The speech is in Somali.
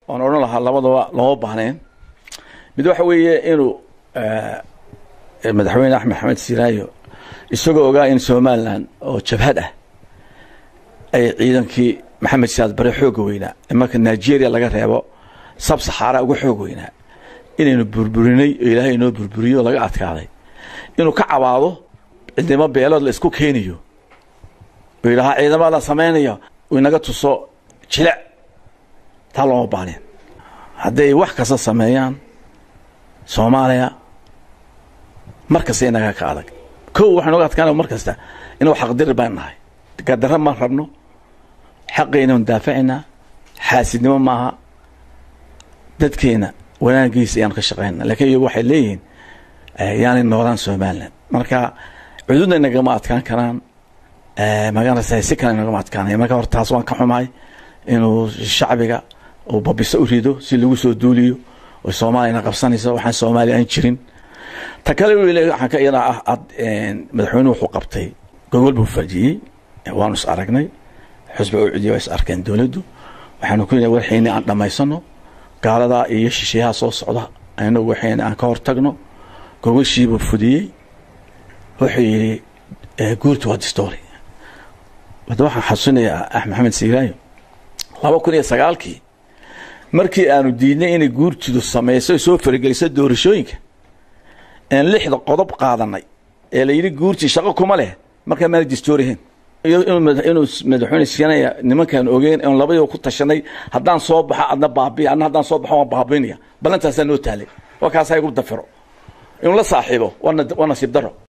oon odhan lahaa labadaba looma baahneen mid waxa weeye inuu madaxweyne axmed maxamed siiraayo isagoo ogaa in somalilan oo jabhad ah ay ciidankii maxamed siyaad bare xooga weynaa marka nigeria laga reebo sab saxaara uga xoog weynaa inaynu burburinay oo ilaahay inoo burburiyo oo laga adkaaday inuu ka cabaado ciidamo beelood la isku keenayo oo yidhahaa ciidamada la samaynaya uu inaga tuso jilic taa looma baaneen hadday wax kasta sameeyaan soomaaliya mar kasta inaga ka adag kow waxaynu oga adkaana mar kasta inuu xaqdiri baan nahay gadarra ma rabno xaqaynan daafacinaa xaasidnimo maaha dadkeena wanaagiisa ayaanu ka shaqayna lakiin iyagu waxay leeyihiin yaanay noolaan somalilan marka cududna inagama adkaan karaan maganaysa si kale inagama adkaanaya marka hore taas waan ka xumahay inuu shacbiga uu babiso u rido si lagu soo duuliyo oo soomaaliyana qabsanayso waxaan soomaaliya aan jirin ta kale waxaan ka iyada ah madaxweynuhu wuxuu qabtay gogol buu fadhiyey waanu is aragnay xusba u cidiya waa is arkeen dowladdu waxaanu ku yidhi warxayni aan dhammaysano gaaladaa iyo shisheeyaha soo socda inagu waxayni aan ka hortagno gogoshiibuu fudiyey wuxuu yidhi guurta waa distory hadda waxaan xasuusinayaa axmed maxamed siiraayo laba kun iyo sagaalkii markii aanu diidnay inay guurtidu samayso soo farageliso doorashooyinka aan lixda qodob qaadanay ee la yidhi guurtii shaqo kuma leh markaa maana distoorihen inuu madaxweyne siinaya nimankaan ogeyn oon labadiiba ku tashanay haddaan soo baxo adna baabiya adna haddaan soo baxo waan baabiinaya ballantaasaa noo taalay waa kaasaa igu dafiro inuu la saaxiibo waa nasiib daro